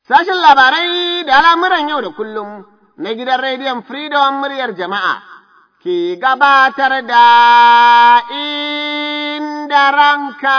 Sashen labarai da al'amuran yau da kullum na gidan rediyon Freedom muryar jama'a ke gabatar da inda ranka.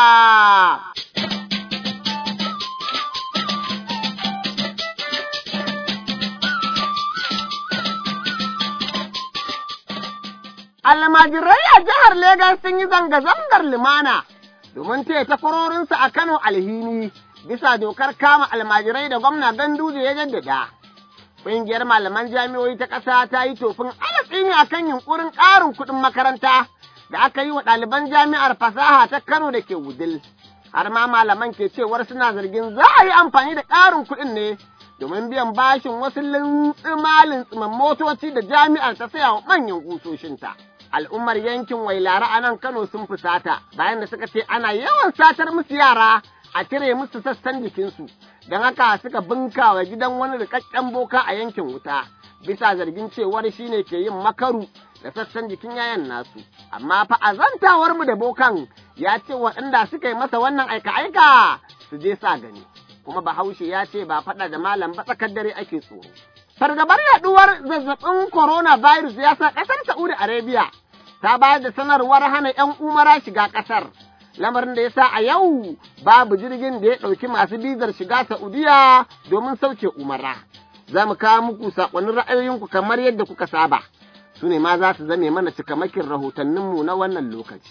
Almajirai a jihar Legas sun yi zanga-zangar lumana domin taya takwarorinsu a Kano alhini bisa dokar kama almajirai da gwamna Ganduje ya jaddada. Ƙungiyar malaman jami'o'i ta ƙasa ta yi tofin alatsi ne akan yunƙurin ƙarin kuɗin makaranta da aka yi wa ɗaliban jami'ar fasaha ta Kano da ke Wudil. Har ma malaman ke cewar suna zargin za a yi amfani da ƙarin kuɗin ne domin biyan bashin wasu lintsima-lintsiman motoci da jami'ar ta saya wa manyan kusoshinta. Al'ummar yankin Wailara a nan Kano sun fusata bayan da suka ce ana yawan satar musu yara a cire musu sassan jikinsu, don haka suka bunka wa gidan wani rikakken boka a yankin wuta, bisa zargin cewar shi ne ke yin makaru da sassan jikin yayan nasu. Amma fa a zantawar mu da bokan ya ce waɗanda suka yi masa wannan aika-aika su je sa gani. Kuma Bahaushe ya ce ba faɗa da malam ba tsakar dare ake tsoro. Fargabar yaɗuwar zazzabin coronavirus ya sa ƙasar Saudi Arabia ta bayar da sanarwar hana ‘yan umara shiga ƙasar. lamarin da ya sa a yau babu jirgin da ya ɗauki masu bizar shiga Saudiya domin sauke umara. Za mu kawo muku saƙonin ra'ayoyinku kamar yadda kuka saba, su ne ma za su zame mana cikamakin rahotanninmu na wannan lokaci.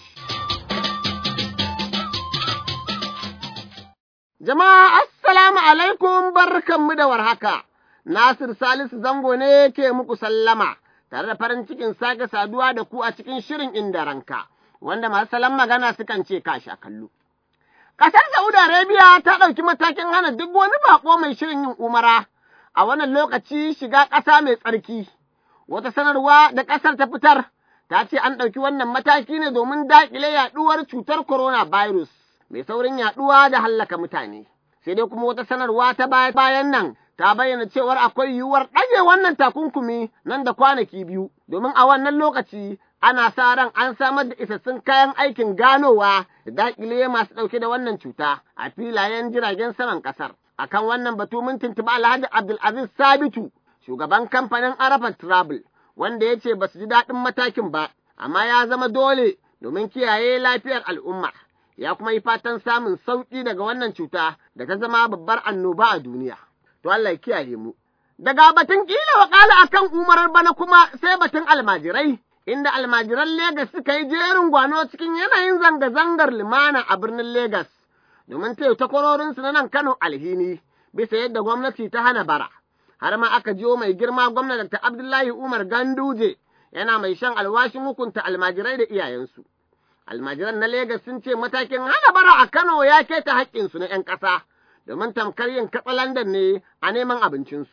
Jama'a assalamu alaikum barkanmu da warhaka, Nasir Salisu Zango ne ke muku sallama, tare da farin cikin sake saduwa da ku a cikin shirin inda ranka. wanda masu salon magana sukan ce kashi a kallo. Ƙasar Saudi Arabia ta ɗauki matakin hana duk wani baƙo mai shirin yin umara a wannan lokaci shiga ƙasa mai tsarki. Wata sanarwa da ƙasar ta fitar ta ce an ɗauki wannan mataki ne domin daƙile yaɗuwar cutar coronavirus mai saurin yaɗuwa da hallaka mutane. Sai dai kuma wata sanarwa ta bayan nan ta bayyana cewar akwai yiwuwar ɗage wannan takunkumi nan da kwanaki biyu, domin a wannan lokaci ana sa ran an samar da isassun kayan aikin ganowa da daƙile masu ɗauke da wannan cuta a filayen jiragen saman ƙasar. Akan wannan batu mun tuntuɓi Alhaji Abdulaziz Sabitu, shugaban kamfanin Arafat Travel, wanda ya ce ba su ji daɗin matakin ba, amma ya zama dole domin kiyaye lafiyar al'umma. Ya kuma yi fatan samun sauƙi daga wannan cuta da ta zama babbar annoba a duniya. To Allah ya kiyaye mu. Daga batun ƙila wakala akan umarar bana kuma sai batun almajirai. inda almajiran Legas suka yi jerin gwano cikin yanayin zanga-zangar limana a birnin Legas, domin taya takwarorinsu na nan Kano alhini, bisa yadda gwamnati ta hana bara. Har ma aka jiyo mai girma gwamna Dr. Abdullahi Umar Ganduje yana mai shan alwashin hukunta almajirai da iyayensu. Almajiran na Legas sun ce matakin hana bara a Kano ya keta haƙƙinsu na ‘yan ƙasa, domin tamkar yin katsalandan ne a neman abincinsu.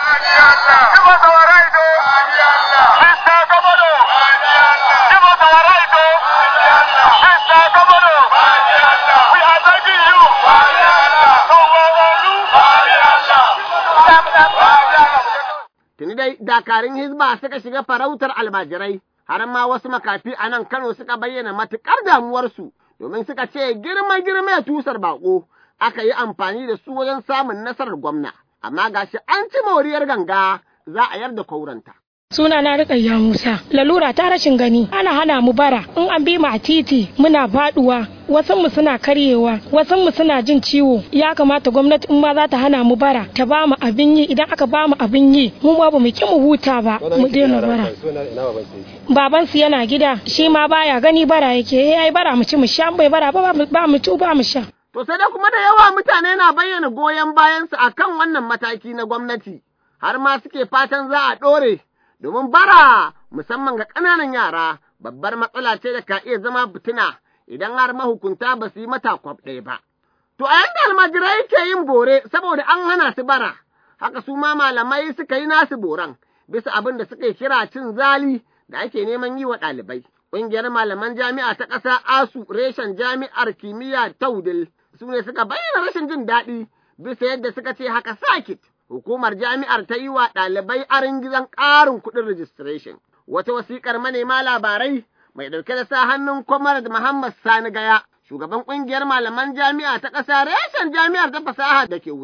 Tuni dai dakarun Hizba suka shiga farautar almajirai, har ma wasu makafi a nan Kano suka bayyana matuƙar damuwarsu, domin suka ce girma-girma ya tusar baƙo, aka yi amfani da su wajen samun nasarar gwamna, amma gashi an ci moriyar ganga za a yarda kauranta. suna na rikayya musa lalura ta rashin gani ana hana mu bara in an bi mu a titi muna faduwa wasan mu suna karyewa wasan mu suna jin ciwo ya kamata gwamnati in ma za ta hana mu bara ta ba mu abin yi idan aka ba mu abin yi mu ba mu ki mu huta ba mu daina bara baban su yana gida shi ma baya gani bara yake yayi bara mu ci mu sha bai bara ba ba mu ci ba mu sha to sai dai kuma da yawa mutane na bayyana goyon bayansu akan wannan mataki na gwamnati har ma suke fatan za a ɗore domin bara musamman ga ƙananan yara babbar matsala ce da ka iya zama fitina idan har mahukunta ba su yi mata kwaf ɗaya ba. To a yanda almajirai ke yin bore saboda an hana su bara, haka su ma malamai suka yi nasu boran bisa abin da suka kira cin zali da ake neman yi wa ɗalibai. Ƙungiyar malaman jami'a ta ƙasa ASU reshen jami'ar kimiyya ta Wudil su ne suka bayyana rashin jin daɗi bisa yadda suka ce haka sakit. hukumar jami'ar ta yi wa ɗalibai arin gizon ƙarin kuɗin registration. Wata wasiƙar manema labarai mai ɗauke da sa hannun Comrade Muhammad Sani Gaya, shugaban ƙungiyar malaman jami'a ta ƙasa reshen jami'ar ta fasaha da ke Wudil,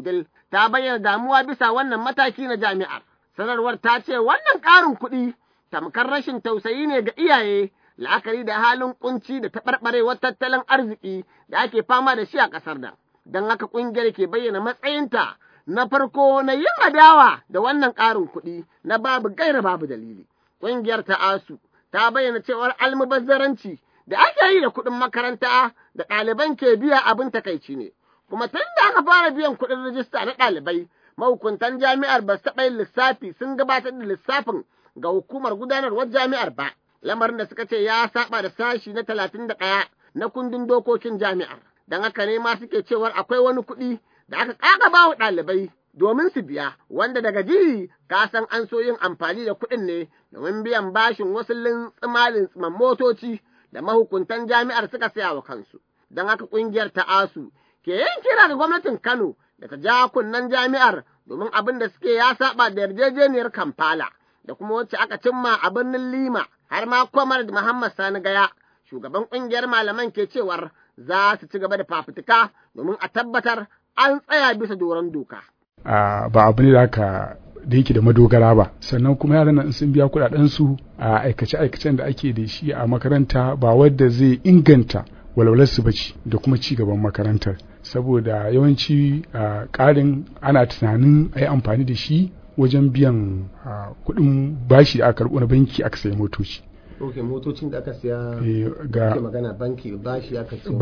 ta bayyana damuwa bisa wannan mataki na jami'ar. Sanarwar ta ce wannan ƙarin kuɗi tamkar rashin tausayi ne ga iyaye la'akari da halin kunci da taɓarɓarewar tattalin arziki da ake fama da shi a ƙasar nan. Don haka ƙungiyar ke bayyana matsayinta na farko na yin adawa da wannan ƙarin kuɗi na babu gaira babu dalili. Ƙungiyar ta ASU ta bayyana cewar almubazzaranci da ake yi da kuɗin makaranta da ɗaliban ke biya abin takaici ne. Kuma tun da aka fara biyan kuɗin rijista na ɗalibai, mahukuntan jami'ar ba su taɓa yin lissafi sun gabatar da lissafin ga hukumar gudanarwar jami'ar ba. Lamarin da suka ce ya saba da sashi na talatin da ɗaya na kundin dokokin jami'ar. Don haka ne ma suke cewar akwai wani kuɗi da aka ƙaƙaba wa ɗalibai domin su biya, wanda daga ji ka san an so yin amfani da kuɗin ne domin biyan bashin wasu lintsimalin tsiman motoci da mahukuntan jami'ar suka saya wa kansu. Don haka ƙungiyar ta ASU ke yin kira ga gwamnatin Kano da ta ja kunnen jami'ar domin abin da suke ya saba da yarjejeniyar Kampala da kuma wacce aka cimma a birnin Lima har ma Kwamar Muhammad Sani Gaya, shugaban ƙungiyar malaman ke cewar za su ci gaba da fafutuka domin a tabbatar an tsaya bisa doron doka. ba abu ne da aka da yake da madogara ba sannan kuma yaran nan sun biya kuɗaɗen su a aikace aikacen da ake da shi a makaranta ba wadda zai inganta walwalar su bace da kuma ci gaban makarantar saboda yawanci ƙarin ana tunanin a yi amfani da shi wajen biyan kuɗin bashi da aka karɓo na banki aka sayi motoci Ok, motocin da aka siya ga magana banki bashi aka ce.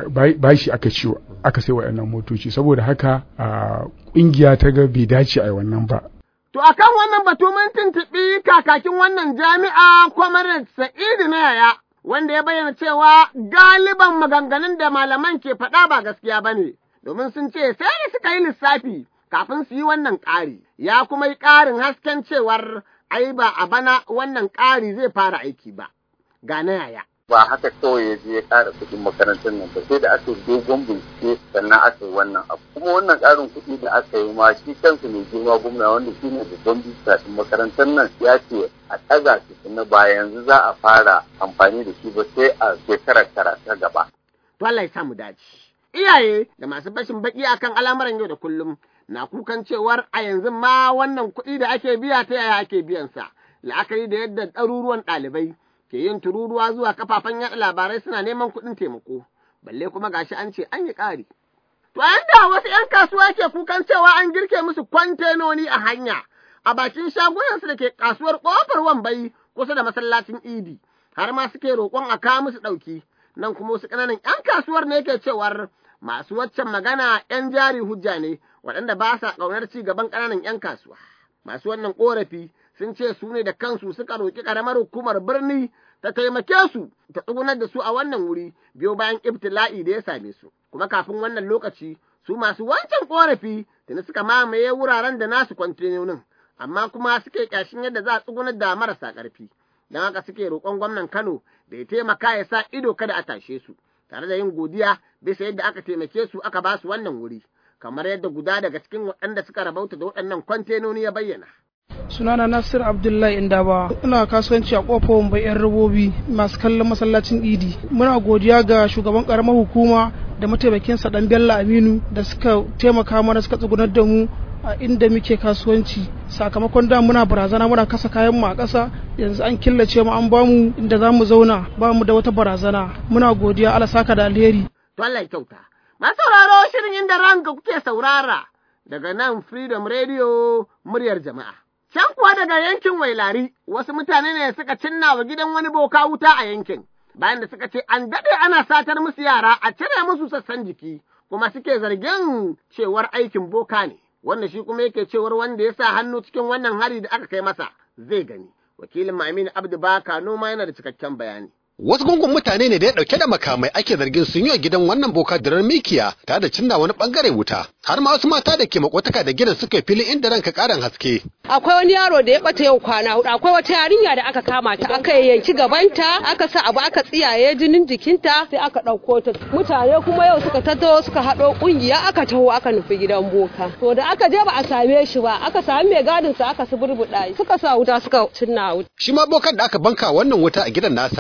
Bashi aka ce aka sai waɗannan motoci saboda haka ƙungiya ta ga bai dace a yi wannan ba. To akan wannan batu mun tuntuɓi kakakin wannan jami'a Comrade Sa'idu na yaya wanda ya bayyana cewa galiban maganganun da malaman ke faɗa ba gaskiya ba ne, domin sun ce sai da suka yi lissafi kafin su yi wannan ƙari, ya kuma yi ƙarin hasken cewar ai ba a bana wannan ƙari zai fara aiki ba, ga na yaya. Ba haka kawai ya je ya ƙara kuɗin makarantar nan ba sai da aka dogon bincike sannan aka yi wannan abu. Kuma wannan ƙarin kuɗi da aka yi ma shi kansa mai girma gwamna wanda shi ne babban bisashen makarantar nan ya ce a ɗaga su na ba yanzu za a fara amfani da shi ba sai a shekarar karata gaba. To Allah ya samu dace. Iyaye da masu bashin baki akan al'amuran yau da kullum na kukan cewar a yanzu ma wannan kuɗi da ake biya ta yaya ake biyansa, la'akari da yadda ɗaruruwan ɗalibai ke yin tururuwa zuwa kafafen yaɗa labarai suna neman kuɗin taimako, balle kuma gashi an ce an yi ƙari. To yanda wasu ‘yan kasuwa ke kukan cewa an girke musu kwantenoni a hanya a bakin shagunansu da ke kasuwar ƙofar wambai kusa da masallacin idi, har ma suke roƙon a kawo musu ɗauki, nan kuma wasu ƙananan ‘yan kasuwar ne ke cewar masu waccan magana ‘yan jari hujja ne waɗanda ba sa ƙaunar ci gaban ƙananan ‘yan kasuwa. Masu wannan ƙorafi sun ce su ne da kansu suka roƙi ƙaramar hukumar birni ta taimake su ta tsugunar da su a wannan wuri biyo bayan ibtila'i da ya same su. Kuma kafin wannan lokaci su masu wancan ƙorafi tuni suka mamaye wuraren da nasu kwantenonin, amma kuma suke ƙyashin yadda za a tsugunar da marasa ƙarfi. Don haka suke roƙon gwamnan Kano da ya taimaka ya sa ido kada a tashe su, tare da yin godiya bisa yadda aka taimake su aka ba su wannan wuri. kamar yadda guda daga cikin waɗanda suka rabauta da waɗannan kwantenoni ya bayyana. sunana nasir abdullahi indaba ina kasuwanci a kofar wambai yan robobi masu kallon masallacin idi muna godiya ga shugaban karamar hukuma da mataimakinsa dan bello aminu da suka taimaka mana suka tsugunar da mu a inda muke kasuwanci sakamakon da muna barazana muna kasa kayan mu a ƙasa yanzu an killace mu an bamu inda za mu zauna ba mu da wata barazana muna godiya ala saka da alheri to Allah ya kyauta masu sauraro shirin inda ranka kuke saurara daga nan freedom radio muryar jama'a Can kuwa daga yankin Wailari, wasu mutane ne suka cinna wa gidan wani boka wuta a yankin, bayan da suka ce an daɗe ana satar musu yara a cire musu sassan jiki, kuma suke zargin cewar aikin boka ne, wanda shi kuma yake cewar wanda ya sa hannu cikin wannan hari da aka kai masa zai gani. Wakilin Aminu Abdu Baka noma yana da cikakken bayani. Wasu gungun mutane ne da ya ɗauke da makamai ake zargin sun yi wa gidan wannan boka dirar mikiya tare da cinna wani bangare wuta. Har ma wasu mata da ke makwataka da gidan suka fili inda ranka karan haske. Akwai wani yaro da ya bata yau kwana hudu, akwai wata yarinya da aka kama ta, aka yanki gabanta, aka sa abu aka tsiyaye jinin jikinta sai aka ɗauko ta. Mutane kuma yau suka tattaho suka haɗo ƙungiya aka taho aka nufi gidan boka. To da aka je ba a same shi ba, aka sami mai gadin sa aka suburbuɗa suka sa wuta suka cinna wuta. Shi ma bokan da aka banka wannan wuta a gidan nasa cikin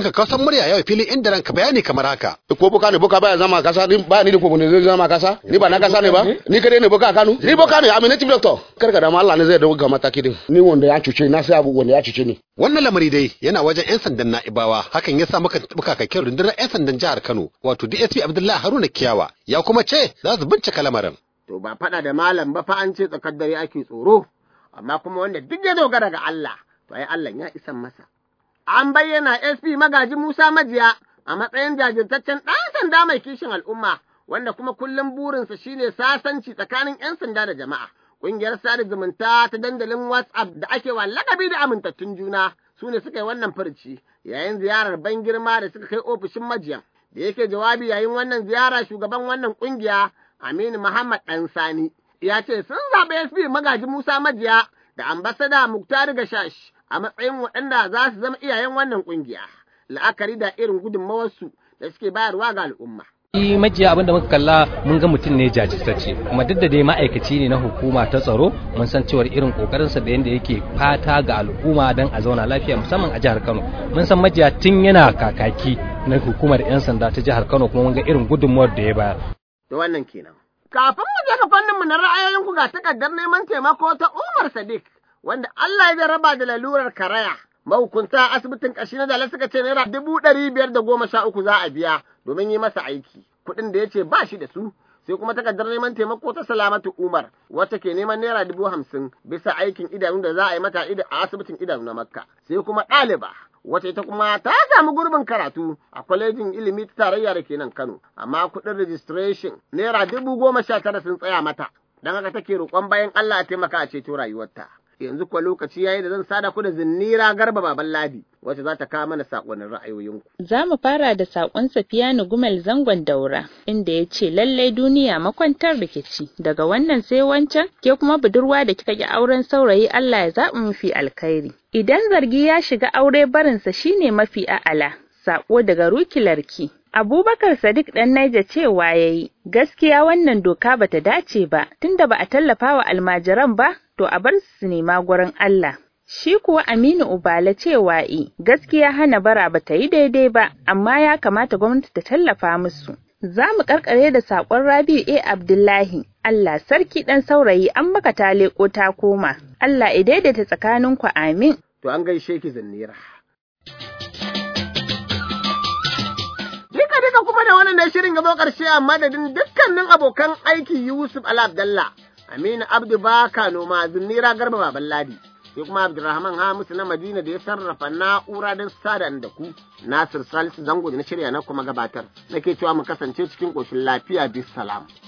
cikin kakkausan murya yau filin inda ranka bayani kamar haka. ko boka ne boka baya zama kasa ni ba ni da ko ne zai zama kasa ni ba na kasa ne ba ni kadai ne boka a Kano ni boka ne I'm a native doctor kar ka da ma Allah ne zai dawo ga mataki din ni wanda ya cuce na sai abu wanda ya cuce ni Wannan lamari dai yana wajen 'yan sandan Na'ibawa hakan ya sa muka taɓa kakakin rundunar 'yan sandan jihar Kano wato DSP Abdullahi Haruna Kiyawa ya kuma ce za su bincika lamarin. To ba faɗa da malam ba fa an ce tsakar dare ake tsoro, amma kuma wanda duk ya dogara ga Allah, to ai Allah ya isan masa. An bayyana SP magaji Musa Majiya a matsayin jajirtaccen ɗan sanda mai kishin al'umma, wanda kuma kullum burinsa shine sasanci tsakanin 'yan sanda da jama'a. Ƙungiyar sada zumunta ta dandalin WhatsApp da ake wa lakabi da amintattun juna su ne suka yi wannan furci yayin ziyarar ban girma da suka kai ofishin majiyan. Da yake jawabi yayin wannan ziyara shugaban wannan ƙungiya Aminu Muhammad ɗan Sani ya ce sun zaɓi SP magaji Musa Majiya da ambasada Muktar Gashash a matsayin waɗanda za su zama iyayen wannan ƙungiya. La'akari da irin gudunmawarsu da suke bayarwa ga al'umma. shi majiya abinda muka kalla mun ga mutum ne jajirtacce kuma duk da dai ma'aikaci ne na hukuma ta tsaro mun san cewar irin kokarinsa da yadda yake fata ga al'umma don a zauna lafiya musamman a jihar Kano mun san majiya tun yana kakaki na hukumar 'yan sanda ta jihar Kano kuma mun ga irin gudunmuwar da ya bayar Da wannan kenan. Kafin mu je ga fanninmu na ra'ayoyinku ga takardar neman taimako ta Umar Sadiq wanda Allah ya jarraba da lalurar karaya. Mahukunta asibitin ƙashi na Dala suka ce naira dubu ɗari biyar da goma sha uku za a biya domin yi masa aiki. Kuɗin da ya ce ba shi da su sai kuma takardar neman taimako ta Salamatu Umar wacce ke neman naira dubu hamsin bisa aikin idanu da za a yi mata a asibitin idanu na Makka. Sai kuma ɗaliba wacce ita kuma ta samu gurbin karatu a kwalejin ilimi ta tarayya da ke nan Kano, amma kuɗin registration naira dubu goma sha tara sun tsaya mata, don haka take roƙon bayan Allah a taimaka a ceto rayuwarta. Yanzu kuwa lokaci yayi da zan sada ku da zinnira garba baban ladi wacce za ta kawo mana saƙonin ra'ayoyinku. Za mu fara da saƙon Safiyanu Gumel zangon daura inda ya ce lallai duniya makwantar rikici daga wannan sai wancan ke kuma budurwa da kika ki auren saurayi Allah ya zaɓi mafi alkhairi. Idan zargi ya shiga aure barinsa shine mafi a'ala. Saƙo daga rukilarki. Abubakar Sadiq ɗan Naija cewa ya yi, gaskiya wannan doka bata dace ba, tunda ba a tallafa wa almajiran ba, to a bar su nema gurin Allah. Shi kuwa Aminu Ubala cewa i, gaskiya hana bara bata yi daidai ba, amma ya kamata gwamnati ta tallafa musu. Za mu karkare da saƙon Rabi'u A. Abdullahi, Allah sarki ɗan saurayi an maka ta leƙo ta koma, Allah ya daidaita tsakaninku amin. To an gaishe ki zinnira. Duka duka kuma da wannan ne shirin ya zo ƙarshe a madadin dukkanin abokan aiki Yusuf Ala Abdallah, Aminu Abdu Baka Noma, Zinnira Garba Baban Ladi, sai kuma Abdulrahman Hamisu na Madina da ya sarrafa na'ura don sada da ku, Nasir Salisu Zango da na shirya na kuma gabatar, nake cewa mu kasance cikin ƙoshin lafiya bis salam.